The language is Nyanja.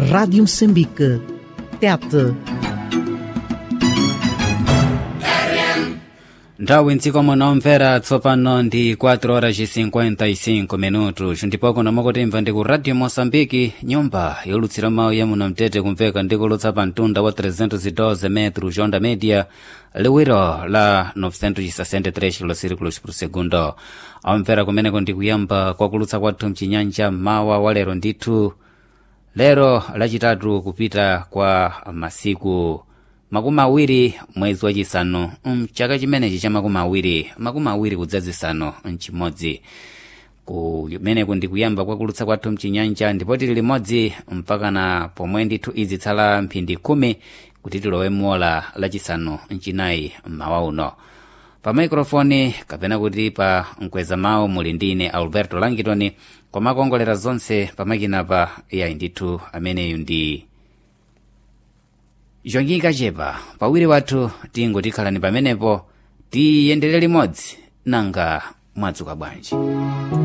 Rádio Moçambique. Tete. nthawi mdzikomo nomvera tsopano ndi 4 horas 55 minutos ndipo kuno mukutimva ndi ku radio moçambike nyumba yolutsira mawu ya muno mtete kumveka ndi kulutsa pa mtunda wa 312 metro jonda media liwiro la 963 kilosirikulos por segundo amvera kumeneko ndi kuyamba kwakulutsa kwathu mchinyanja mawa wa lero ndithu lero lachitatu kupita kwa masiku makumi awiri mwezi wachisanu mchaka chimenechi cha makumi awiri makumi awiri kudzazisanu mchimodzi kumeneku ndi kuyamba kwakulutsa kwathu mchinyanja ndipo tili limodzi mpakana pomwe ndithu izitsala mphindi khumi kuti tilowe mola lachisanu mchinayi mmawa uno pa maikrofoni kapena kuti pa mkweza mawu muli ndine alberto langitoni komakongolera zonse pamakinapa yayi ndithu ameneyu ndi zhongika chepa pawiri wathu tingotikhalani pamenepo tiyendere limodzi nanga mwadzuka bwanji